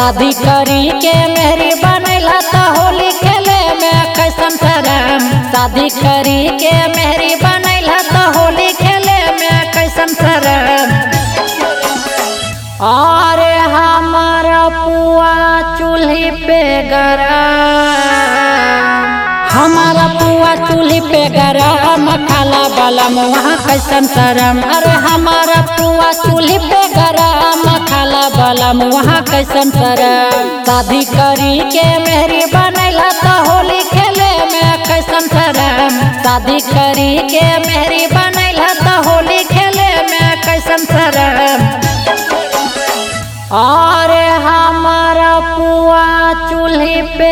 शादी करी के मेहरी बनैला त होली खेले में कैसन शरम शादी करी के मेहरी बनैला त होली खेले में कैसन शरम अरे हमार पुआ चूल्ही पे गरम हमारा पुआ चूल्ही पे गरम खाला बलम वहाँ कैसन शरम अरे हमारा पुआ चूल्ही पे गरम खाला बलम वहाँ कैसन शरम शादी करी के मेहरी बनैला त होली खेले में कैसन शरम शादी करी के मेहरी बनैला त होली खेले में कैसन शरम अरे हमारा पुआ चूल्ही पे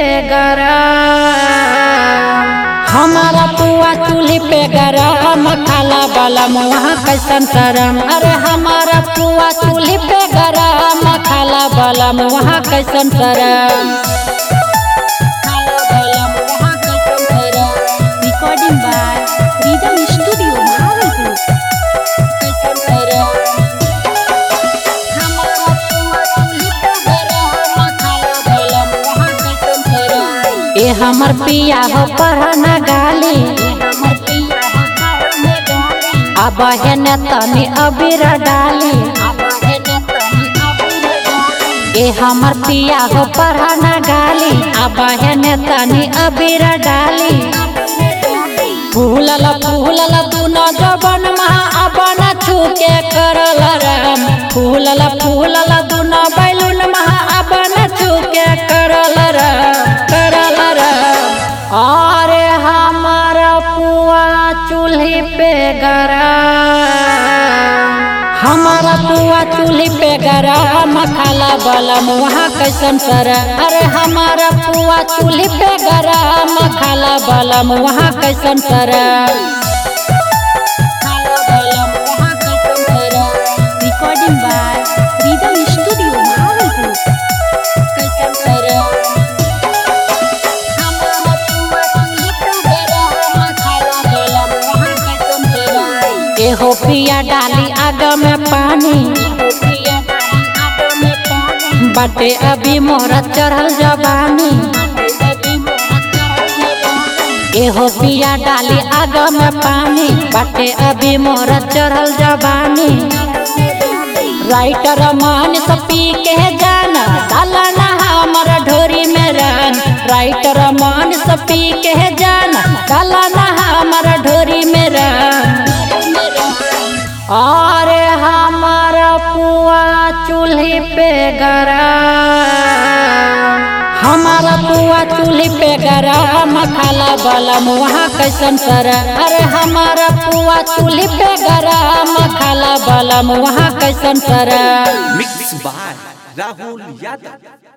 गरम हमारा पुआ चूल्ही पे गरम खाला बलम वहाँ कैसन शरम अरे हमारा पुआ चूल्ही पे गरम खाला बलम वहाँ कैसन शरम खाला बलम वहाँ कैसन शरम Recording by Rhythm Studio, Bhagalpur. कैसन शरम हमारा पुआ चूल्ही पे गरम खाला बलम वहाँ कैसन शरम ए हमर पिया हो पढ़ना गाली अब है न तनी अबीर डाली ए हमर पिया हो पढ़ना गाली अब है न तनी अबीर डाली फूलल फूलल दुनो जबन महा अपन छूके करल राम फूलल फूलल दुनो बैलून महा अपन छूके करल राम करल राम अरे हमार पुआ चूल्ही पे गरम हमारा पुआ चूल्ही पे गरम खाला बलम वहाँ कैसन सर अरे हमारा पुआ चूल्ही पे गरम खाला बलम वहाँ कैसन सर खाला बलम वहाँ कैसन सर Recording by Rhythm Studio, Bhagalpur. कैसन सर हमारा पुआ चूल्ही पे गरम खाला बलम वहाँ कैसन सर एहो पिया डाली आग में पानी बाटे अभी मोरा चढ़ल जवानी एहो पिया डाली आग में पानी बाटे अभी मोरा चढ़ल जवानी राइटर मान से पी के जाना डाला ना हमर ढोरी में रन राइटर मान से पी के जाना डाला ना हमर ढोरी में रन अरे हमार पुआ चूल्ही पे गरम हमारा पुआ चूल्ही पे गरम खाला बलम वहाँ कैसन सर अरे हमारा पुआ चूल्ही पे गरम खाला बलम वहाँ कैसन सर मिक्स बाय राहुल यादव